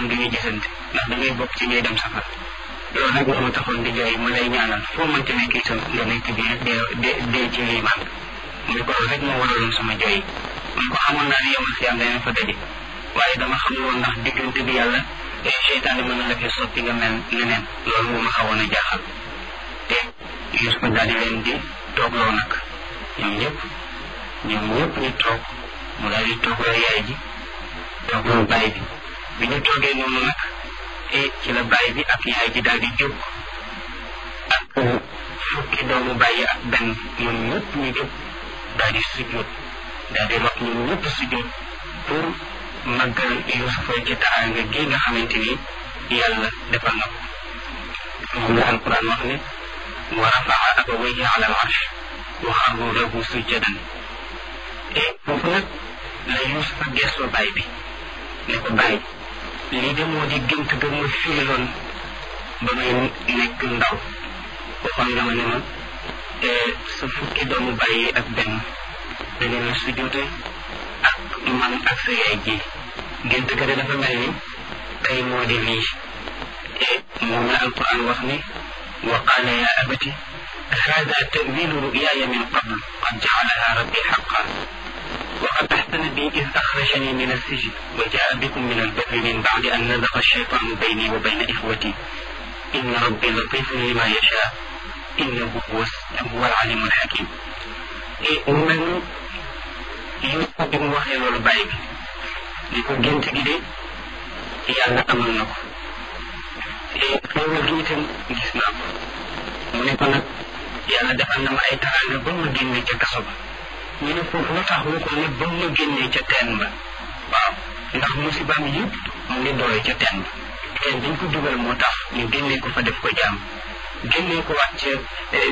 naan du ñu gisante ndax da ngay bokk ci ñuy dem safar loolu nag moo ma taxoon di jooy ma lay ñaanal foo mënti nekk itam nga nekk bi dee dee ci liimaan mu ne ko loolu rek moo waraloon sama jooy yi mu ne ko xamoon naa ne yomal si yàlla dana fa daje waaye dama xamul woon ndax diggante bi yàlla seytaane mën na la fee soppi nga mel neneen loolu moo ma xawoon a jaaxal te Yuusufa daal di leen di toogloo nag ñoom ñëpp ñoom ñëpp ñu toog mu daal di toogloo yaay ji toogloo baay bi bi ñu toogee noonu nag e ci la baay bi ak yaay ji daal di jóg ak fukki doomu bàyyi ak benn ñoom ñëpp ñu jóg daal di sujjóot daal di rot ñoom ñëpp sujjóot pour màggal Yuusufa ci taraanga gi nga xamante ni yàlla defal na ko moom la alquran wax ne wa rafaa abawayhi ala al arsh wa xarru lahu sujjadan e foofu nag la Yuusufa geesoo baay bi ne ko baay lii de moo di gént ga ma firiloon ba may nekk ndaw waxoon nga ma ne ma sa fukki doomu bàyyi ak benn dañu la sujjóote ak man ak sa yaay ji gént ga de dafa mel ni tey moo di lii e moom la alquran wax ne wa qaala ya abati hada tawilu ruyaaya min qabl qad jacalaha rabbi xaqa وقد أحسن بي إذ أخرجني من السجن وجاء بكم من البر من بعد أن نزغ الشيطان بيني وبين إخوتي إن ربي لطيف لما يشاء إنه هو هو العليم الحكيم من يوسف بن وحي لول باي بي ليكو جنت جي دي يالا amal nako e xewal gi itam gis naa ko mu ne ko nag yàlla defal na ma ay taraanga ba ma génne ca kaso ba ñu ne foofu lu tax waxul ne ba ma génnee ca teen ba waaw ndax musibaam yëpp mu ngi doole ca teen ba teen dañ ko dugal moo tax ñu génnee ko fa def ko jaam génnee ko waat ca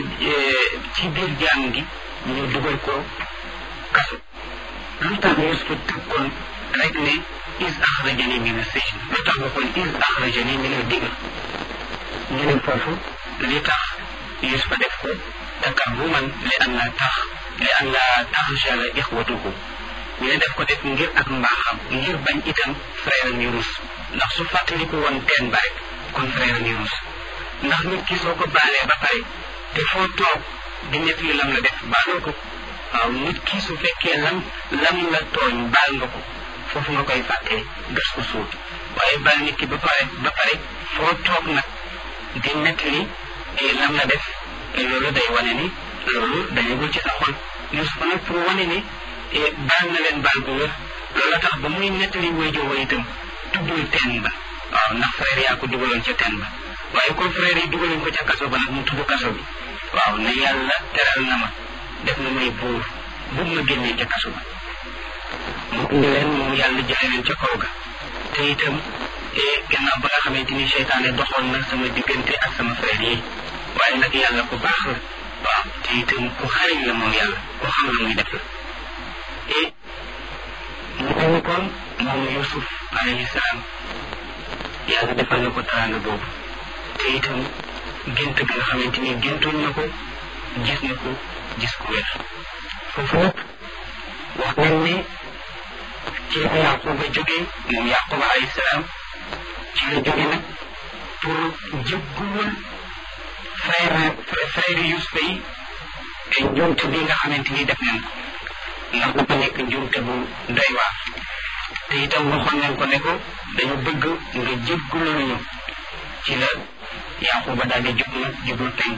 ci biir jaam gi ñu dugal ko kaso lu tax Yuusufa tëkkoon rek ne is axrajani min as-sijn lu tax waxoon is axrajani min ad-digr ñu ne foofu li tax Yuusufa def ko takabbuman li an la tax li an la taxjala ixwatuhu ñu ne def ko def ngir ak mbaaxam ngir bañ itam frère am yu rus ndax su fàttaliku woon teen ba rek kon frère am yu rus ndax nit ki soo ko baalee ba pare te foo toog di nekk li lam la def baaloo ko waaw nit ki su fekkee lam lam la tooñ baal nga ko foofu nga koy fàttee gas ko suut waaye baal nit ki ba pare ba pare foo toog nag di nekk li lam la def loolu day wane ni loolu dañagul ci sa xol Yuusufa nag pour wane ni baal na leen baal bu wér loolu tax ba muy nettali wayjoo wa itam tuddul teen ba waaw ndax frère yaa ko dugaloon ca teen ba waaye comme frère yi dugaloon ko ca kaso ba nag mu tudd kaso bi waaw ne yàlla teral na ma def na may buur bu ma génnee ca kaso ba mu indi leen moom yàlla jële leen ca kaw ga te itam gannaaw ba nga xamante ni seytaane doxoon na sama diggante ak sama frère yi waaye nag yàlla ku baax la waaw te itam ku xariñ la moom yàlla ku xam la muy def la et mu mel ni kon moom Yusuf alayhi salaam yàlla defal na ko teraanga boobu te itam gént bi nga xamante ni géntoon na ko gis na ko gis ku wér foofu nag wax nañ ne ci la Yaquba jógee moom Yaquba alayhi salaam ci la jóge nag pour jéggulul frère frère Yusufa yi te njuumte bi nga xamante ni def nañ ko ndax dafa nekk njuumte bu doy waar te itam waxoon nañ ko ne ko dañu bëgg nga jéggulul ñu ci la Yaquba daal di jóg nag jublu penk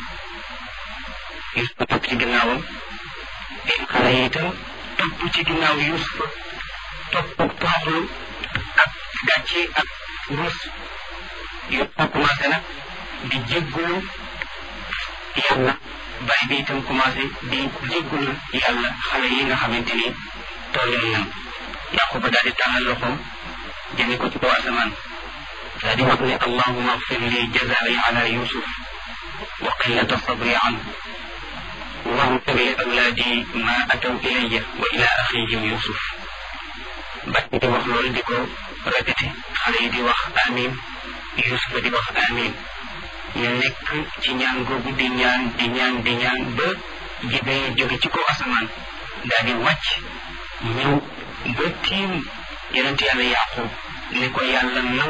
Yusufa topp ci ginnaawam te xale yi itam topp ci ginnaaw Yusufa topp tooxlu ak gàcce ak rus Yusufa commencé nag di jéggulu yàlla baay bi itam commencé di jéggulu yàlla xale yi nga xamante ni tooñoon nañ Yaquba daal di tàllal loxoom jëme ko ci kaw asamaan daal di wax ne allahuma agfir li jazai ala yusuf wa qillata sabri anhu واغفر لأولادي ما أتوا إلي وإلى أخيهم يوسف بعد دي wax loolu di ko répété xale yi di wax amin Yusufa di wax amin ñu nekk ci ñaan googu di ñaan di ñaan di ñaan ba Jibril jóge ci kaw asamaan daal di wàcc ñëw ba tiim yonent yàlla Yaqub ne ko yàlla